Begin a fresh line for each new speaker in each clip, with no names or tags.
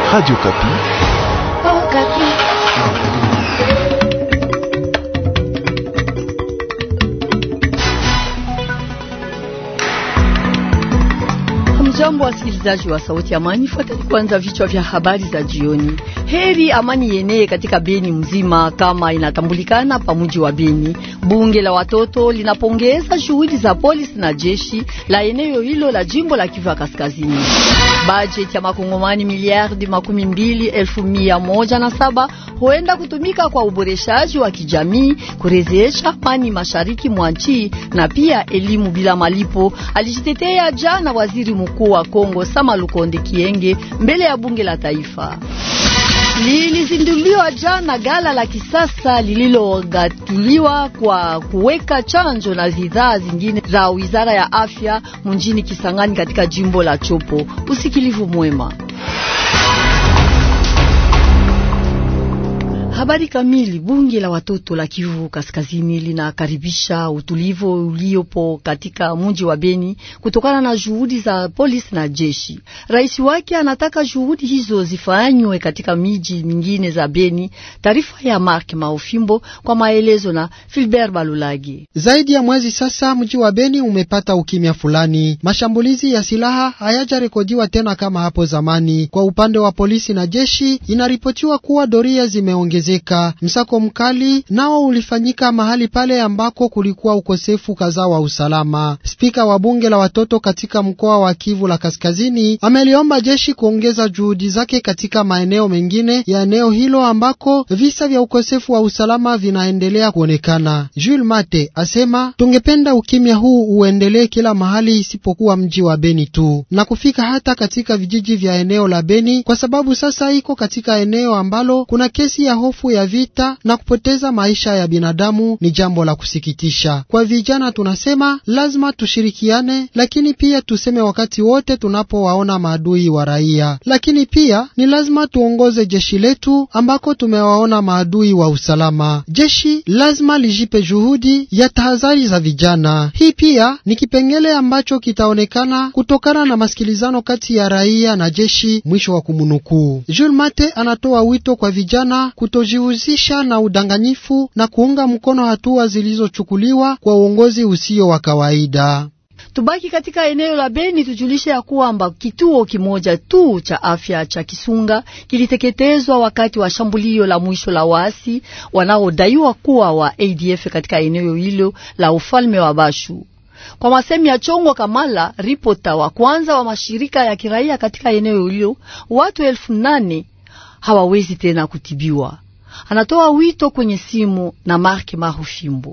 Radio Kapi.
Oh, Kapi.
Hamjambo, wasikilizaji wa Sauti ya Amani, fuateni kwanza vichwa vya habari za jioni. Heri amani yenee katika Beni mzima kama inatambulikana pa mji wa Beni. Bunge la watoto linapongeza shughuli za polisi na jeshi la eneo hilo la jimbo la Kivu Kaskazini. Bajeti ya makongomani miliardi makumi mbili elfu mia moja na saba huenda kutumika kwa uboreshaji wa kijamii, kurejesha amani mashariki mwa nchi na pia elimu bila malipo, alijitetea jana waziri mkuu wa Kongo Sama Lukonde Kienge mbele ya bunge la taifa. Lilizinduliwa jana gala la kisasa lililogatuliwa kwa kuweka chanjo na bidhaa zingine za wizara ya afya mjini Kisangani katika jimbo la Chopo. Usikilivu mwema. Habari kamili. Bunge la watoto la Kivu Kaskazini linakaribisha utulivu uliopo katika mji wa Beni kutokana na juhudi za polisi na jeshi. Rais wake anataka juhudi hizo zifanywe katika miji mingine za Beni. Taarifa ya Mark Maofimbo kwa maelezo na Filbert Balulagi.
Zaidi ya mwezi sasa mji wa Beni umepata ukimya fulani. Mashambulizi ya silaha hayajarekodiwa tena kama hapo zamani. Kwa upande wa polisi na jeshi, inaripotiwa kuwa doria zimeongezeka. Msako mkali nao ulifanyika mahali pale ambako kulikuwa ukosefu kadhaa wa usalama. Spika wa bunge la watoto katika mkoa wa Kivu la Kaskazini ameliomba jeshi kuongeza juhudi zake katika maeneo mengine ya eneo hilo ambako visa vya ukosefu wa usalama vinaendelea kuonekana. Jules Mate asema tungependa ukimya huu uendelee kila mahali isipokuwa mji wa Beni tu na kufika hata katika vijiji vya eneo la Beni, kwa sababu sasa iko katika eneo ambalo kuna kesi ya hofu ya vita na kupoteza maisha ya binadamu ni jambo la kusikitisha. Kwa vijana tunasema lazima tushirikiane, lakini pia tuseme wakati wote tunapowaona maadui wa raia, lakini pia ni lazima tuongoze jeshi letu ambako tumewaona maadui wa usalama. Jeshi lazima lijipe juhudi ya tahadhari za vijana. Hii pia ni kipengele ambacho kitaonekana kutokana na masikilizano kati ya raia na jeshi. Mwisho wa kumunukuu. Jules Mate anatoa wito kwa vijana kutojihusisha na udanganyifu na kuunga mkono hatua zilizochukuliwa kwa uongozi usio wa kawaida.
Tubaki katika eneo la Beni, tujulishe ya kwamba kituo kimoja tu cha afya cha Kisunga kiliteketezwa wakati wa shambulio la mwisho la waasi wanaodaiwa kuwa wa ADF katika eneo hilo la ufalme wa Bashu. Kwa masemi ya Chongo Kamala, ripota wa kwanza wa mashirika ya kiraia katika eneo hilo, watu elfu nane hawawezi tena kutibiwa. Anatoa wito kwenye simu na Mark Mahufimbo.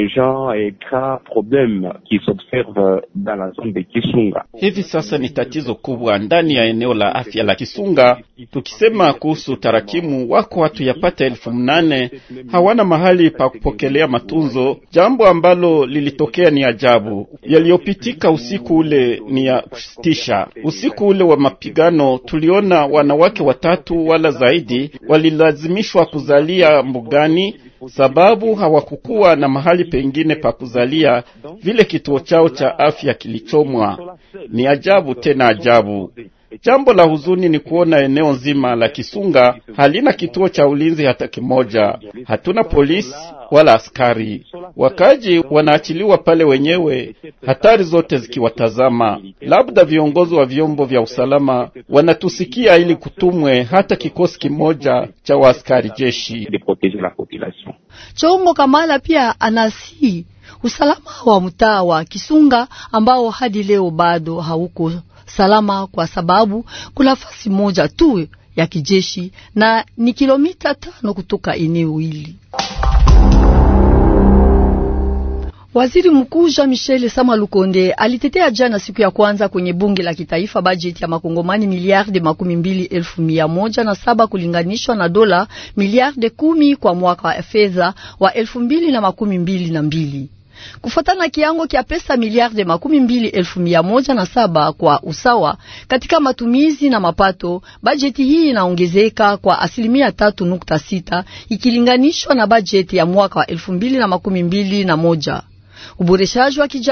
Hivi sasa ni tatizo kubwa ndani ya eneo la afya la Kisunga. Tukisema kuhusu tarakimu, wako watu yapata elfu mnane hawana mahali pa kupokelea matunzo, jambo ambalo lilitokea ni ajabu. Yaliyopitika usiku ule ni ya kusitisha. Usiku ule wa mapigano, tuliona wanawake watatu wala zaidi walilazimishwa kuzalia mbugani sababu hawakukuwa na mahali pengine pa kuzalia, vile kituo chao cha afya kilichomwa. Ni ajabu tena ajabu. Jambo la huzuni ni kuona eneo nzima la Kisunga halina kituo cha ulinzi hata kimoja. Hatuna polisi wala askari. Wakaji wanaachiliwa pale wenyewe, hatari zote zikiwatazama. Labda viongozi wa vyombo vya usalama wanatusikia ili kutumwe hata kikosi kimoja cha waaskari jeshi.
Chongo Kamala pia anasi usalama wa mtaa wa Kisunga ambao hadi leo bado hauko salama kwa sababu kuna fasi moja tu ya kijeshi na ni kilomita tano kutoka eneo hili. Waziri Mkuu Jean Michel Sama Lukonde alitetea jana siku ya kwanza kwenye bunge la kitaifa bajeti ya makongomani miliarde makumi mbili elfu mia moja na saba kulinganishwa na dola miliarde kumi kwa mwaka wa fedha wa elfu mbili na makumi mbili na mbili kufuatana na kiango kya pesa miliarde makumi mbili elfu mia moja na saba kwa usawa katika matumizi na mapato. Bajeti hii inaongezeka kwa asilimia tatu nukta sita ikilinganishwa na bajeti ya mwaka wa elfu mbili na makumi mbili na moja. Uboreshaji wa kijamii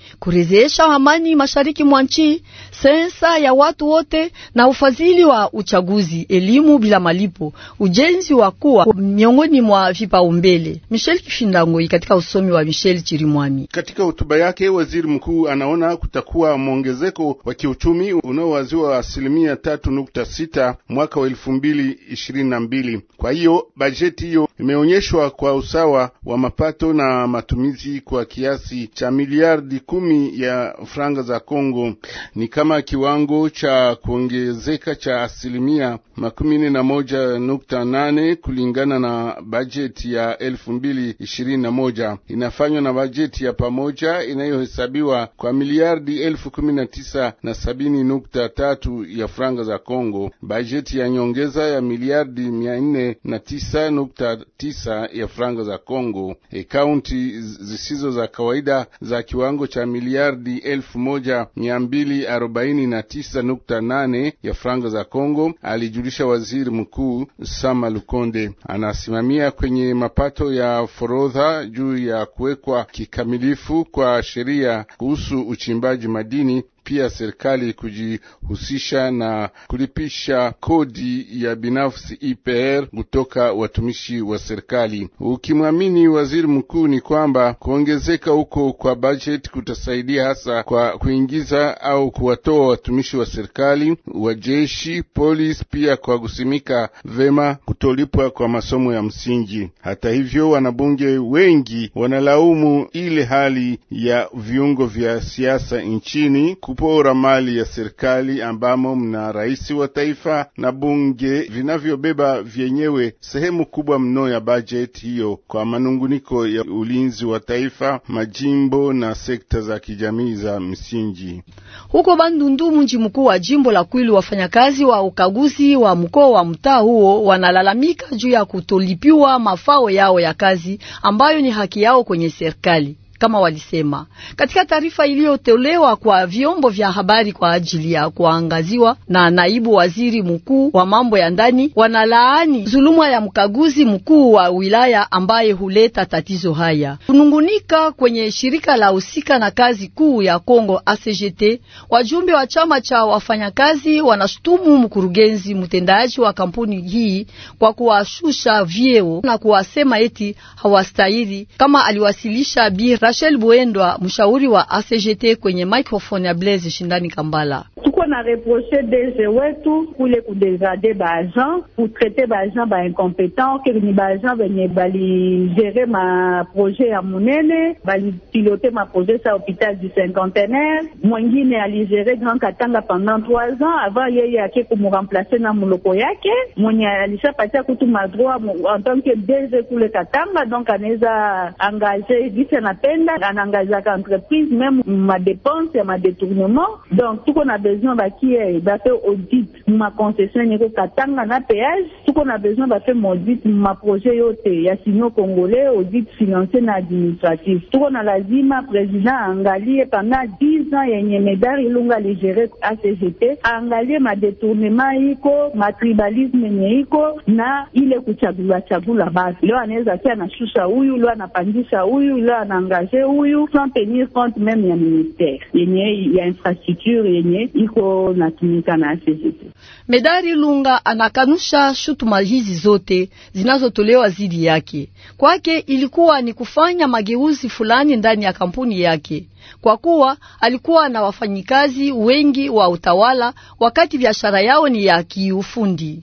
kurejesha amani mashariki mwa nchi, sensa ya watu wote na ufadhili wa uchaguzi, elimu bila malipo, ujenzi wa kuwa miongoni mwa vipaumbele. Michel Kifindangoi katika usomi wa Michel Chirimwami.
Katika hotuba yake, waziri mkuu anaona kutakuwa mwongezeko wa kiuchumi unaowaziwa asilimia tatu nukta sita mwaka wa elfu mbili ishirini na mbili. Kwa hiyo bajeti hiyo imeonyeshwa kwa usawa wa mapato na matumizi kwa kiasi cha miliardi kumi ya franga za Kongo, ni kama kiwango cha kuongezeka cha asilimia makumi nne na moja nukta nane kulingana na bajeti ya elfu mbili ishirini na moja inafanywa na bajeti ya pamoja inayohesabiwa kwa miliardi elfu kumi na tisa na sabini nukta tatu ya franga za Kongo, bajeti ya nyongeza ya miliardi mia nne na tisa nukta tisa ya franga za Kongo, akaunti zisizo za kawaida za kiwango cha miliardi elfu moja mia mbili arobaini na tisa nukta nane ya franga za Kongo, alijulisha waziri mkuu Sama Lukonde. Anasimamia kwenye mapato ya forodha juu ya kuwekwa kikamilifu kwa sheria kuhusu uchimbaji madini pia serikali kujihusisha na kulipisha kodi ya binafsi IPR kutoka watumishi wa serikali. Ukimwamini waziri mkuu, ni kwamba kuongezeka huko kwa bajeti kutasaidia hasa kwa kuingiza au kuwatoa watumishi wa serikali, wa jeshi, polisi, pia kwa kusimika vema kutolipwa kwa masomo ya msingi. Hata hivyo, wanabunge wengi wanalaumu ile hali ya viungo vya siasa nchini kupora mali ya serikali ambamo mna rais wa taifa na bunge vinavyobeba vyenyewe sehemu kubwa mno ya bajeti hiyo kwa manunguniko ya ulinzi wa taifa, majimbo na sekta za kijamii za msingi.
Huko Bandundu, mji mkuu wa jimbo la Kwilu, wafanyakazi wa ukaguzi wa mkoa wa mtaa huo wanalalamika juu ya kutolipiwa mafao yao ya kazi ambayo ni haki yao kwenye serikali kama walisema katika taarifa iliyotolewa kwa vyombo vya habari kwa ajili ya kuangaziwa na naibu waziri mkuu wa mambo ya ndani, wanalaani zuluma ya mkaguzi mkuu wa wilaya ambaye huleta tatizo haya. Kunungunika kwenye shirika la husika na kazi kuu ya Kongo ACGT, wajumbe wa chama cha wafanyakazi wanashutumu mkurugenzi mtendaji wa kampuni hii kwa kuwashusha vyeo na kuwasema eti hawastahili, kama aliwasilisha bi Rachel Buendwa, mshauri wa ACGT kwenye microphone ya Blaise Shindani Kambala.
tuko na reproche DG wetu kule kudegrade baagent kutraite baagent bainkompetent ke ni baagent benye baligere maprojet ya munene balipilote maprojet sa hôpital du cinquantenaire mwengine aligere Grand Katanga pendant trois ans avant yeye ake kumuremplace na muloko yake mwenye alishapatia kutu madroit en tant que DG kule Katanga donc anaweza engage gisi anapenda anaangazaka entreprise meme madepense ya madetournement donc tuko na besoin bakie bafe audit maconcession enyeko Katanga na péage tuko na besoin bafe maudit maprojet yote ya sino congolais audit financier na administratif tuko na lazima président aangalie pendant 10 ans yenye Medar Ilunga aligere ACGT aangalie madetournement iko matribalisme yenye iko na ile kuchagula chagula basi leo anaweza kia anashusha huyu leo anapandisha huyu leo anaangaje huyu sans tenir compte meme ya ministère yenye ya infrastructure yenye iko natumika na ACGT.
Medari Lunga anakanusha shutuma hizi zote zinazotolewa dhidi yake. Kwake ilikuwa ni kufanya mageuzi fulani ndani ya kampuni yake, kwa kuwa alikuwa na wafanyikazi wengi wa utawala, wakati biashara yao ni ya kiufundi.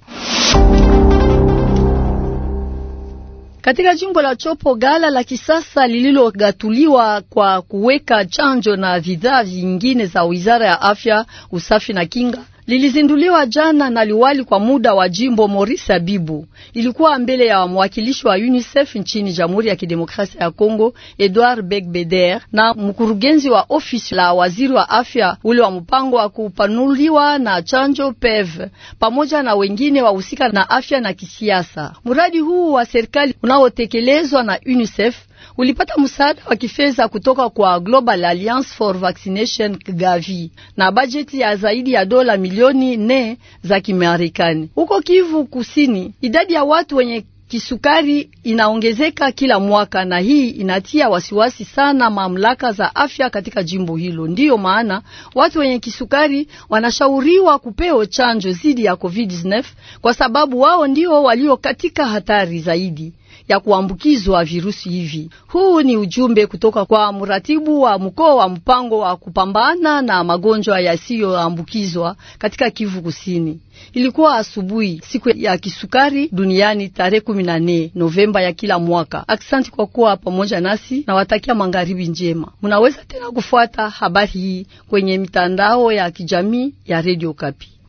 Katika jimbo la Chopo, gala la kisasa lililogatuliwa kwa kuweka chanjo na bidhaa vingine za Wizara ya Afya, Usafi na Kinga lilizinduliwa jana na liwali kwa muda wa jimbo Maurice Abibu. Ilikuwa mbele ya mwakilishi wa UNICEF nchini Jamhuri ya Kidemokrasia ya Kongo Edouard Begbeder na mkurugenzi wa ofisi la waziri wa afya ule wa mpango wa kupanuliwa na chanjo PEV pamoja na wengine wahusika na afya na kisiasa. Mradi huu wa serikali unaotekelezwa na UNICEF ulipata msaada wa kifedha kutoka kwa Global Alliance for Vaccination Gavi na bajeti ya zaidi ya dola milioni nne za Kimarekani. Huko Kivu Kusini, idadi ya watu wenye Kisukari inaongezeka kila mwaka na hii inatia wasiwasi sana mamlaka za afya katika jimbo hilo. Ndiyo maana watu wenye kisukari wanashauriwa kupewa chanjo dhidi ya COVID-19 kwa sababu wao ndio walio katika hatari zaidi ya kuambukizwa virusi hivi. Huu ni ujumbe kutoka kwa mratibu wa mkoa wa mpango wa kupambana na magonjwa yasiyoambukizwa katika Kivu Kusini. Ilikuwa asubuhi siku ya kisukari duniani tarehe kumi na nne Novemba ya kila mwaka. Aksanti kwa kuwa pamoja nasi na watakia magharibi njema. Munaweza tena kufuata habari hii kwenye mitandao ya kijamii ya Radio Kapi.